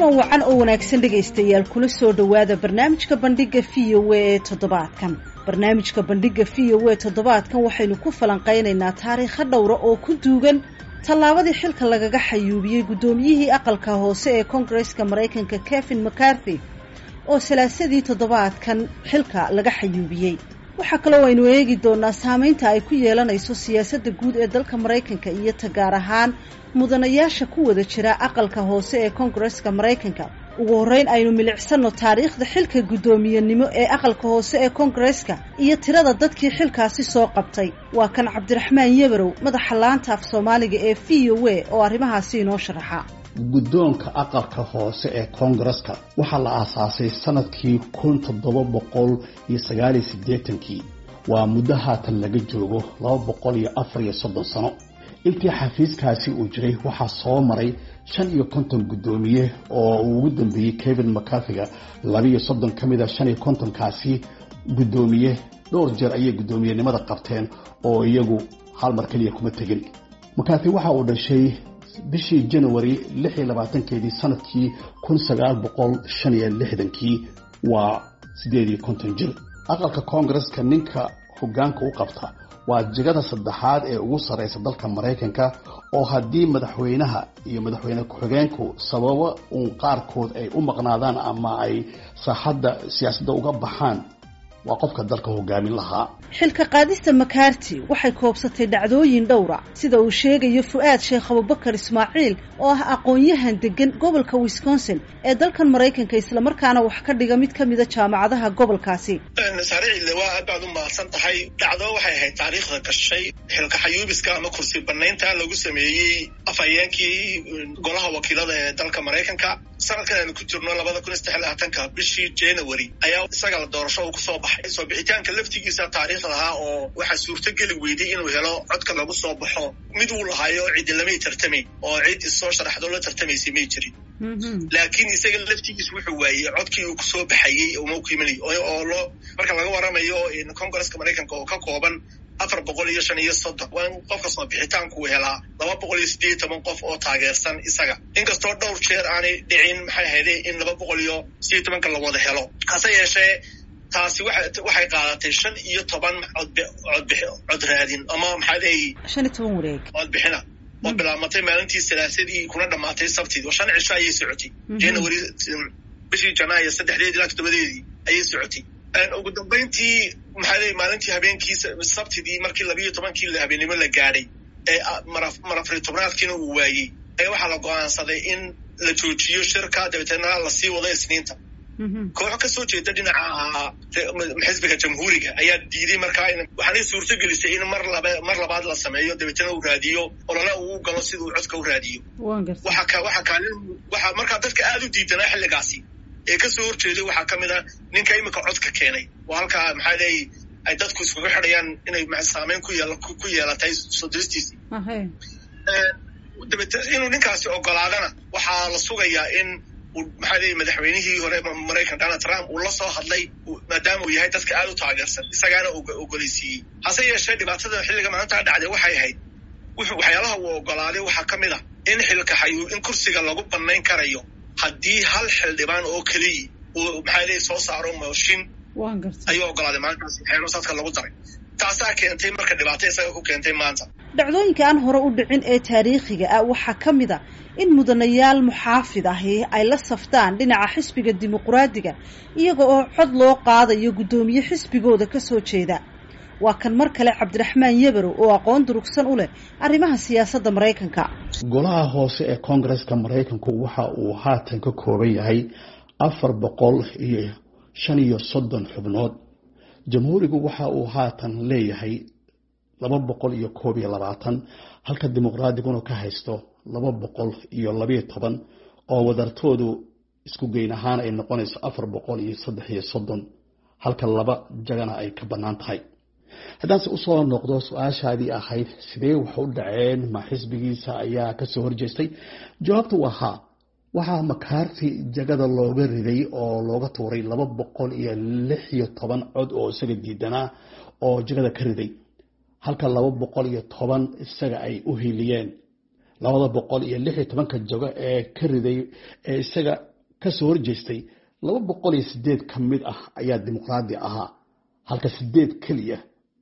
kulan wacan oo wanaagsan dhegaystayaal kula soo dhowaada barnaamijka bandhiga v o a ee toddobaadkan barnaamijka bandhiga v o a toddobaadkan waxaynu ku falanqaynaynaa taariikho dhowra oo ku duugan tallaabadii xilka lagaga xayuubiyey guddoomiyihii aqalka hoose ee koongareska maraykanka kevin mccarthy oo salaasadii toddobaadkan xilka laga xayuubiyey waxaa kaloo aynu eegi doonaa saameynta ay ku yeelanayso siyaasadda guud ee dalka maraykanka iyo ta gaar ahaan mudanayaasha ku wada jira aqalka hoose ee koongareska maraykanka ugu horreyn aynu milicsano taariikhda xilka guddoomiyenimo ee aqalka hoose ee koongareska iyo tirada dadkii xilkaasi soo qabtay waa kan cabdiraxmaan yebarow madaxa laanta af soomaaliga ee v o a oo arrimahaasi inoo sharaxa guddoonka aqalka hoose ee koongareska waxaa la aasaasay sanadkii kun toddoba boqol iyo sagaaliyo siddeetankii waa muddo haatan laga joogo laba boqol iyo afar iyo soddon sano intii xafiiskaasi uu jiray waxaa soo maray shan iyo konton guddoomiye oo uu ugu dambeeyey kevin mcarthiga labiiyo soddon ka mid a shan iyo kontonkaasi guddoomiye dhowr jeer ayay guddoomiyenimada qabteen oo iyagu hal mar keliya kuma tegin mcarthy waxa uu dhashay bishii janawari lix iyo labaatankeedii sanadkii kun sagaal boqol shan iyo lixdankii waa siddeed iyo konton jir aqalka koongareska ninka hoggaanka u qabta waa jegada saddexaad ee ugu sarreysa dalka maraykanka oo haddii madaxweynaha iyo madaxweyne ku-xigeenku sababo uun qaarkood ay u maqnaadaan ama ay saaxadda siyaasadda uga baxaan waa qofka dalka hogaamin lahaa xilka qaadista makaarti waxay koobsatay dhacdooyin dhowra sida uu sheegayo fu-aad sheekh abubakar ismaaciil oo ah aqoon-yahan degan gobolka wisconsin ee dalkan maraykanka islamarkaana wax ka dhiga mid ka mida jaamacadaha gobolkaasi saaricille waa aad baad u mahadsan tahay dhacdo waxay ahayd taariikhda gashay xilka xayuubiska ama kursi banaynta lagu sameeyey afhayeenkii golaha wakiilada ee dalka maraykanka sanadkan aynu ku jirno labada kun iyo saddex labaatanka bishii january ayaa isaga la doorasho uu kusoo baxay soo bixitaanka laftigiisa taariikh lahaa oo waxaa suurtogeli weyday inuu helo codka lagu soo baxo mid uu lahaayo cidi lamay tartamayn oo cid issoo sharaxdo la tartamaysay may jirin laakiin isaga laftigiis wuxuu waayey codkii uu kusoo baxayey uma ku imanay oo loo marka laga waramayo congresska maraykanka oo ka kooban afar boqol iyo shan iyo soddon waa in qofka soo bixitaanku helaa laba boqol iyo siddeed iyo toban qof oo taageersan isaga inkastoo dhowr jeer aanay dhicin maxay ahayde in laba boqol iyo sideed tobanka la wada helo hase yeeshee taasi waxay qaadatay shan iyo toban cod raadin ama maxaa leeyi shan iyo toban wareeg codbixina oo bilaabmatay maalintii salaasadii kuna dhamaatay sabtidii oo shan cisho ayay socotay january bishii janaayo saddexdeedii ilaa toddobadeedii ayay socotay ugu dambayntii maxaa leeyi maalintii habeenkii sabtidii markii labiiyo tobankii habeennimo la gaadhay ee marafri tobnaadkiina uu waayey ayaa waxaa la go-aansaday in la joojiyo shirka dabeeteenna lasii wado isniinta kooxo ka soo jeeda dhinaca xisbiga jamhuuriga ayaa diiday markaa waxaanay suurto gelisay in mar laba mar labaad la sameeyo dabeetana uu raadiyo olole uu galo siduu codka u raadiyo waxa waxa kaalin waxa markaa dadka aada u diidanaa xilligaasi ee kasoo horjeeday waxaa ka mid a ninka imika codka keenay oo halkaa maxaa leeyi ay dadku iskugu xidhayaan inay saameyn ku yeel ku yeelatay soo diristiisii dabeete inuu ninkaasi ogolaadana waxaa la sugayaa in maxaa leeyi madaxweynihii hore maraykan donald trump uu la soo hadlay maadaama uu yahay dadka aada u taageersan isagaana ogoleysiiyey hase yeeshee dhibaatada xilliga maalintaa dhacday waxay ahayd waxyaalaha uu ogolaaday waxaa ka mid a in xilka xayuu in kursiga lagu banayn karayo haddii hal xildhibaan oo keliya uu maxaa leeyi soo saaro mooshin ayuu ogolaaday maalintaasi xeerosaadka lagu daray taasaa keentay marka dhibaato isaga ku keentay maanta dhacdooyinka aan hore u dhicin ee taariikhiga ah waxaa ka mid a in mudanayaal muxaafid ahi ay la saftaan dhinaca xisbiga dimuquraadiga iyaga oo cod loo qaadayo guddoomiye xisbigooda ka soo jeeda waa kan mar kale cabdiraxmaan yebarow oo aqoon durugsan u leh arrimaha siyaasadda maraykanka golaha hoose ee koongareska maraykanku waxa uu haatan ka kooban yahay afar boqol iyo shan iyo soddon xubnood jamhuurigu waxa uu haatan leeyahay laba boqol iyo koob iyo labaatan halka dimuqraadiguna ka haysto laba boqol iyo labayo toban oo wadartoodu isku geyn ahaan ay noqonayso afar boqol iyo saddex iyo soddon halka laba jagana ay ka bannaan tahay haddaanse usoo noqdo su-aashaadii ahayd sidee wax u dhaceen ma xisbigiisa ayaa kasoo horjeestay jawaabtu waa haa waxaa makaarti jagada looga riday oo looga tuuray laba boqol iyo lix iyo toban cod oo isaga diidanaa oo jagada ka riday halka laba boqol iyo toban isaga ay u hiliyeen labada boqol iyo lix iyo tobanka jago ee ka riday ee isaga kasoo horjeestay laba boqol iyo sideed ka mid ah ayaa dimuqraadi ahaa halka sideed keliya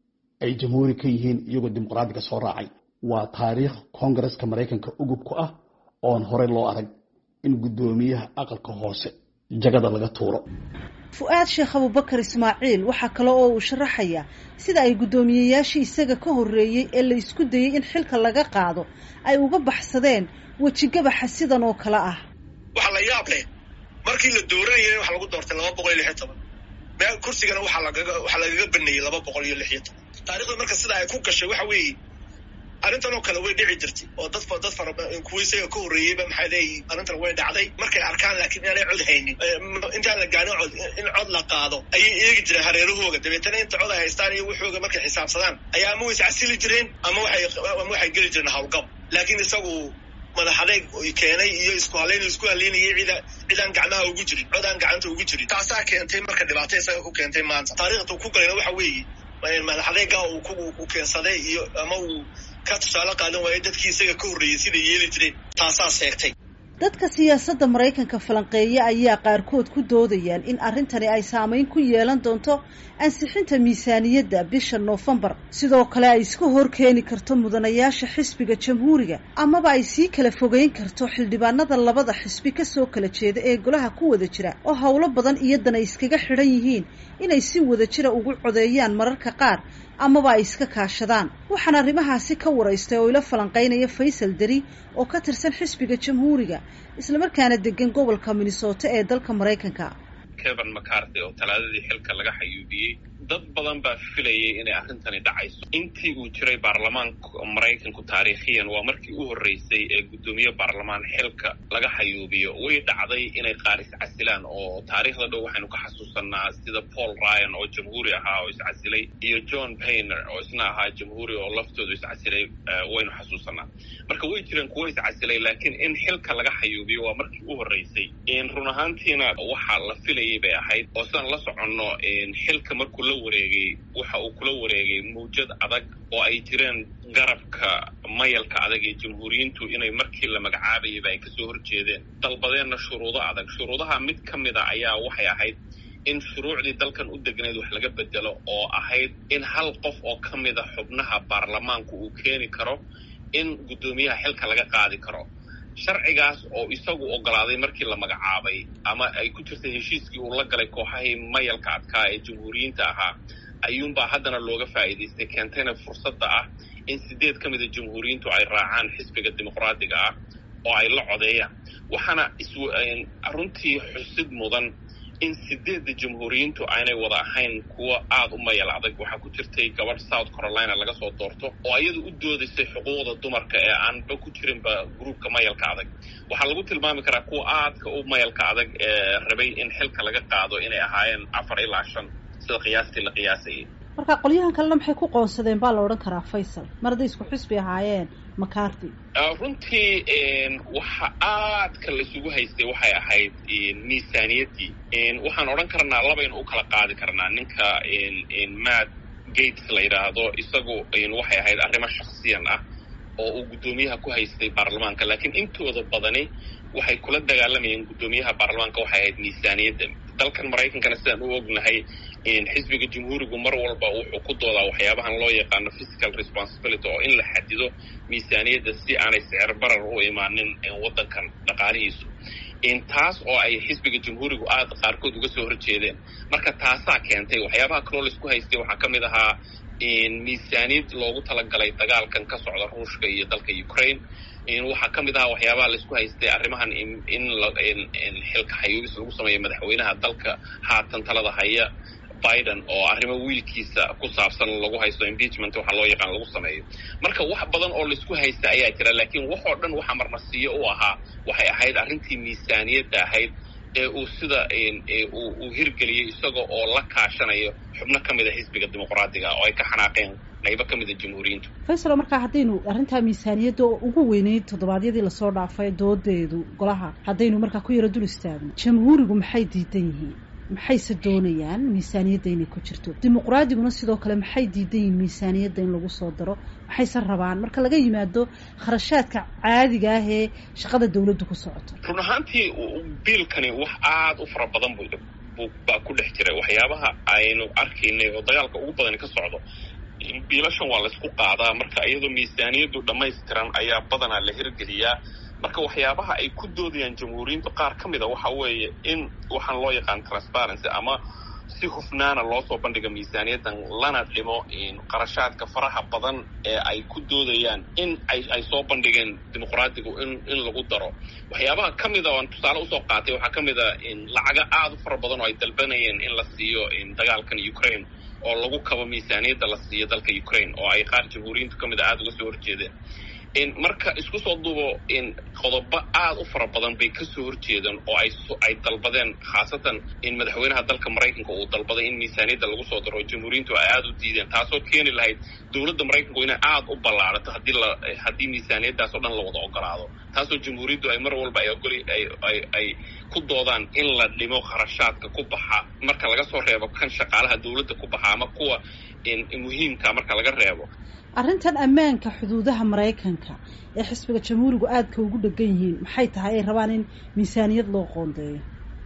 ay jamhuuri ka yihiin iyagoo dimuqraadiga soo raacay waa taariikh koongareska maraykanka ugub ku ah oon horey loo arag in guddoomiyaha aqalka hoose jagada laga tuuro fu-aad sheekh abubakar ismaaciil waxaa kale oo uu sharaxayaa sida ay guddoomiyeyaashii isaga ka horreeyey ee la isku dayey in xilka laga qaado ay uga baxsadeen wejigabaxa sidan oo kale ah waxaa la yaab leh markii la dooranayay waxaa lagu doortay laba boqol iyo lix iyo toban meel kursigana waxaa lagaga waxaa lagaga baneeyey laba boqol iyo lix iyo toban taarikhda marka sida ay ku gashay waxa weeye arrintan oo kale way dhici jirtay oo dad dad fara kuwa isaga ka horreeyeyba maxay leeyihin arrintan way dhacday markay arkaan laakiin inaanay cod haynin intaan la gaarin cod in cod la qaado ayay eegi jireen hareerahooga dabeetana inta cod ay haystaan iyo waxooga markay xisaabsadaan ayaa ama way iscasili jireen ama waxay ama waxay geli jireen howlgab laakiin isagu madax adeeg keenay iyo isku halayn isku halaynayay cida cidaan gacmaha ugu jirin codaan gacanta ugu jirin taasaa keentay marka dhibaato isaga ku keentay maanta taariikhda ku galayna waxa weeye madax adeega uu ku keensaday iyo ama uu ka tusaale qaadan waayo dadkii isaga ka horreeyey siday yeeli jireen taasaa seegtay dadka siyaasadda maraykanka falanqeeya ayaa qaarkood ku doodayaan in arrintani ay saameyn ku yeelan doonto ansixinta miisaaniyadda bisha noofembar sidoo kale ay iska hor keeni karto mudanayaasha xisbiga jamhuuriga amaba ay sii kala fogeyn karto xildhibaanada labada xisbi kasoo kala jeeda ee golaha ku wada jira oo howlo badan iyadan ay iskaga xidhan yihiin inay si wada jira ugu codeeyaan mararka qaar amaba ay iska kaashadaan waxaan arrimahaasi ka waraystay oo ila falanqeynaya faysal deri oo ka tirsan xisbiga jamhuuriga islamarkaana degan gobolka minnesota ee dalka maraykanka kevan macarthy oo talaadadii xilka laga xayuubiyey dad badan baa filayay inay arrintani dhacayso intii uu jiray baarlamaanka maraykanku taariikhiyan waa markii u horreysay ee guddoomiye baarlamaan xilka laga xayuubiyo way dhacday inay qaar iscasilaan oo taariikhda dhow waxaynu ka xasuusanaa sida paul ryan oo jamhuuri ahaa oo iscasilay iyo john payner oo isna ahaa jamhuuri oo laftoodu iscasilay waynu xasuusanaa marka way jireen kuwo iscasilay laakiin in xilka laga xayuubiyo waa markii u horreysay run ahaantiina waxaa la filayay bay ahayd oo sidaan la soconno xilka markuu la wareegay waxa uu kula wareegay mawjad adag oo ay jireen garabka mayalka adag ee jamhuuriyiintu inay markii la magacaabayaba ay kasoo horjeedeen dalbadeenna shuruudo adag shuruudaha mid ka mid a ayaa waxay ahayd in shuruucdii dalkan u degnayd wax laga bedelo oo ahayd in hal qof oo ka mida xubnaha baarlamaanku uu keeni karo in guddoomiyaha xilka laga qaadi karo sharcigaas oo isagu ogolaaday markii la magacaabay ama ay ku jirtay heshiiskii uu la galay kooxahii mayalka adkaa ee jamhuuriyiinta ahaa ayuunbaa haddana looga faa'iidaystay keentayna fursadda ah in sideed ka mida jamhuuriyiintu ay raacaan xisbiga dimuqraadiga ah oo ay la codeeyaan waxaana runtii xusid mudan in sideedda jamhuuriyiintu aanay wada ahayn kuwo aada u mayal adag waxaa ku jirtay gabadh south carolina laga soo doorto oo iyadu u doodaysay xuquuqda dumarka ee aanba ku jirinba gruubka mayalka adag waxaa lagu tilmaami karaa kuwa aadka u mayalka adag ee rabay in xilka laga qaado inay ahaayeen afar ilaa shan sida qiyaastii la qiyaasayay marka qolyahan kalena maxay ku qoonsadeen baa la odhan karaa faysal mar hadday isku xisbi ahaayeen macarty runtii waxa aadka laisugu haystay waxay ahayd miisaaniyaddii waxaan odhan karnaa labaynu u kala qaadi karnaa ninka matt gates la yidhaahdo isagu waxay ahayd arrimo shaksiyan ah oo uu guddoomiyaha ku haystay baarlamaanka laakiin intooda badani waxay kula dagaalamayeen guddoomiyaha baarlamaanka waxay ahayd miisaaniyadda dalkan maraykankana sidaan u ognahay xisbiga jamhuurigu mar walba wuxuu ku doodaa waxyaabahan loo yaqaano physical responsibility oo in la xadido miisaaniyadda si aanay sicir barar u imaanin waddankan dhaqaalihiisu taas oo ay xisbiga jamhuurigu aada qaarkood uga soo horjeedeen marka taasaa keentay waxyaabaha kaloo laisku haystay waxaa ka mid ahaa miisaaniyad loogu talagalay dagaalkan ka socda ruushka iyo dalka ukraine waxaa ka mid ahaa waxyaabaha laisku haystay arrimahan in xilka xayuubis lagu sameeyo madaxweynaha dalka haatan talada haya biden oo arrimo wiilkiisa ku saabsan lagu haysto impeachment waxa loo yaqaan lagu sameeyo marka wax badan oo laisku haysta ayaa jira laakiin waxoo dhan waxa marmarsiiyo u ahaa waxay ahayd arrintii miisaaniyadda ahayd ee uu sida uu hirgeliyey isaga oo la kaashanayo xubno ka mid a xisbiga dimuqraadiga oo ay ka xanaaqeen qaybo ka mid a jamhuuriyiintu faysalo markaa haddaynu arrintaa miisaaniyadda oo ugu weyneyd toddobaadyadii lasoo dhaafay doodeedu golaha haddaynu markaa ku yaro dul istaagno jamhuurigu maxay diidan yihiin maxayse doonayaan miisaaniyadda inay ku jirto dimuqraadiguna sidoo kale maxay diidan yihiin miisaaniyadda in lagu soo daro maxayse rabaan marka laga yimaado kharashaadka caadiga ah ee shaqada dawladdu ku socoto run ahaantii biilkani wax aada u fara badan bu baa ku dhex jira waxyaabaha aynu arkaynay oo dagaalka ugu badani ka socdo biilashan waa laysku qaadaa marka iyadoo miisaaniyaddu dhammaystiran ayaa badanaa la hirgeliyaa marka waxyaabaha ay ku doodayaan jamhuuriyintu qaar ka mid a waxa weeye in waxaan loo yaqaan transparency ama si hufnaana loo soo bandhiga miisaaniyaddan lana dhimo qarashaadka faraha badan ee ay ku doodayaan in ay ay soo bandhigeen dimuqraadigu in in lagu daro waxyaabaha ka mid a oan tusaale usoo qaatay waxaa ka mid a lacaga aada u fara badan oo ay dalbanayeen in la siiyo dagaalkan ukraine oo lagu kabo miisaaniyadda la siiyo dalka ukraine oo ay qaar jamhuuriyintu ka mid a aada uga soo horjeedeen marka isku soo duubo qodobo aada u fara badan bay kasoo horjeedaan oo ay ay dalbadeen khaasatan in madaxweynaha dalka maraykanka uu dalbaday in miisaaniyadda lagu soo daro jamhuuriyintu ay aada u diideen taasoo keeni lahayd dowladda maraykanku inay aada u ballaarato haddii la haddii miisaaniyaddaas oo dhan la wada ogolaado taasoo jamhuuriyaddu ay mar walba ay ogoli ay ay ay ku doodaan in la dhimo kharashaadka ku baxa marka laga soo reebo kan shaqaalaha dowladda ku baxa ama kuwa muhiimka marka laga reebo arrintan ammaanka xuduudaha maraykanka ee xisbiga jamhuurigu aadka ugu dhegan yihiin maxay tahay ay rabaan in miisaaniyad loo qoondeeyo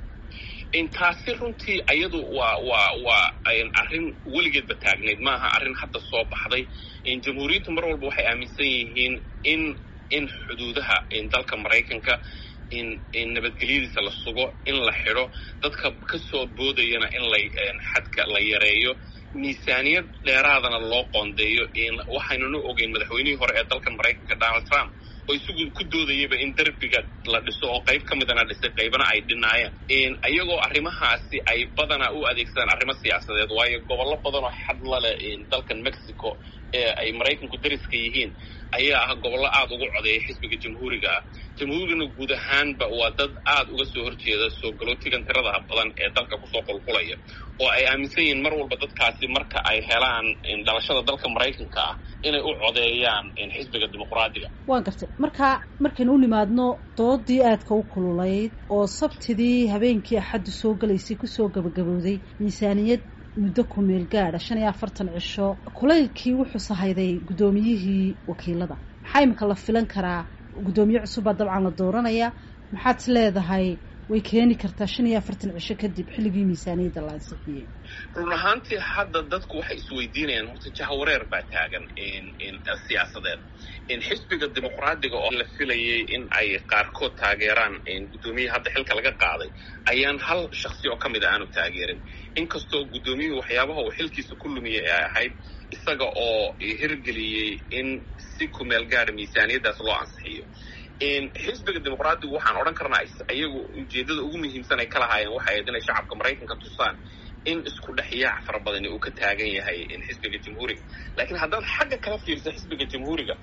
taasi runtii ayadu waa waa waa arrin weligeedba taagnayd maaha arrin hadda soo baxday jamhuuriyaddu mar walba waxay aaminsan yihiin in in xuduudaha dalka maraykanka in in nabadgelyadiisa la sugo in la xidho dadka kasoo boodayana in la xadka la yareeyo miisaaniyad dheeraadana loo qoondeeyo waxaynuna ogeyn madaxweynihii hore ee dalkan maraykanka donald trump oo isagu ku doodayaba in derbiga la dhiso oo qayb ka midana dhisay qaybana ay dhinaayeen iyagoo arrimahaasi ay badanaa u adeegsadaan arrimo siyaasadeed waayo gobollo badan oo xadla leh dalkan mexico ee ay maraykanku dariska yihiin ayaa ah gobollo aada ugu codeeya xisbiga jamhuuriga ah jamhuurigana guud ahaanba waa dad aada uga soo horjeeda soo galootigan tiradaha badan ee dalka kusoo qulqulaya oo ay aaminsan yihiin mar walba dadkaasi marka ay helaan dhalashada dalka maraykanka ah inay u codeeyaan xisbiga dimuqraadiga waan gartay marka markaynu u nimaadno doodii aadka u kululayd oo sabtidii habeenkii axaddu soo galaysay kusoo gabagabowday miisaaniyad muddo ku meel gaadha shan iyo afartan cisho kulaylkii wuxuu sahayday guddoomiyihii wakiilada maxaa imika la filan karaa guddoomiye cusubbaa dabcan la dooranaya maxaad is leedahay way keeni kartaa shan iyo afartan cisho kadib xilligii miisaaniyadda la ansixiyey run ahaantii hadda dadku waxay isweydiinayaan horta jahawareer baa taagan siyaasadeed xisbiga dimuqraadiga oo la filayay in ay qaarkood taageeraan guddoomiyaha hadda xilka laga qaaday ayaan hal shaksi oo ka mid a aanu taageerin inkastoo guddoomiyuhu waxyaabaha uu xilkiisa ku lumiyay ay ahayd isaga oo hirgeliyey in si kumeel gaara miisaaniyaddaas loo ansixiyo xisbiga dimuqraadigu waxaan odhan karnaa iyagu ujeeddada ugu muhiimsan ay ka lahaayeen waxay ahayd inay shacabka maraykanka tusaan in isku dhex yaac fara badani uu ka taagan yahay xisbiga jamhuuriga laakiin haddaad xagga kala fiirsa xisbiga jamhuuriga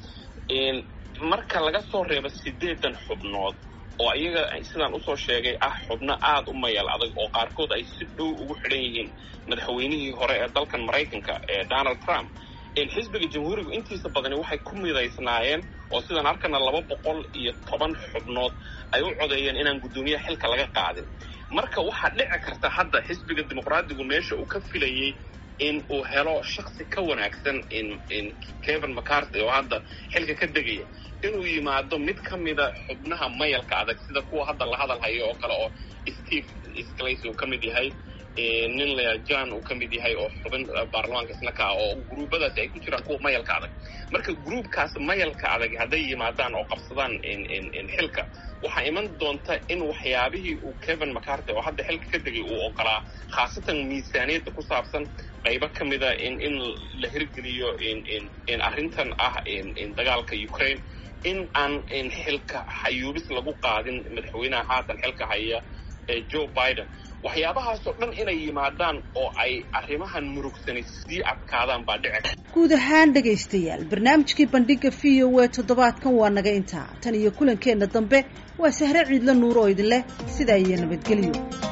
marka laga soo reebo siddeedan xubnood oo iyaga sidaan usoo sheegay ah xubno aada u mayal adag oo qaarkood ay si dhow ugu xidhan yihiin madaxweynihii hore ee dalkan maraykanka ee donald trump xisbiga jamhuurigu intiisa badani waxay ku midaysnaayeen oo sidaan arkana laba boqol iyo toban xubnood ay u codeeyeen inaan guddoomiyaha xilka laga qaadin marka waxaa dhici karta hadda xisbiga dimuqraadigu meesha uu ka filayey in uu helo shaksi ka wanaagsan kevin mccarthy oo hadda xilka ka degaya inuu yimaado mid ka mida xubnaha mayalka adag sida kuwa hadda la hadal hayo oo kale oo steve sclays uu ka mid yahay nin la jan uu ka mid yahay oo xubin baarlamaanka isna ka ah oo gruubadaasi ay ku jiraan kuwa mayalka adag marka gruubkaas mayalka adag hadday yimaadaan oo qabsadaan xilka waxaa iman doonta in waxyaabihii uu kevin mccarthy oo hadda xilka ka degay uu ogolaa khaasatan miisaaniyadda ku saabsan qaybo ka mida in in la hirgeliyo in arrintan ah dagaalka ukraine in aan xilka xayuubis lagu qaadin madaxweynaha haatan xilka haya ee joe biden waxyaabahaasoo dhan inay yimaadaan oo ay arrimahan murugsani sii adkaadaan baa dhici guud ahaan dhegaystayaal barnaamijkii bandhiga v o e toddobaadkan waa naga intaa tan iyo kulankeenna dambe waa sahre ciidla nuur oo idin leh sidaa iyo nabadgelyo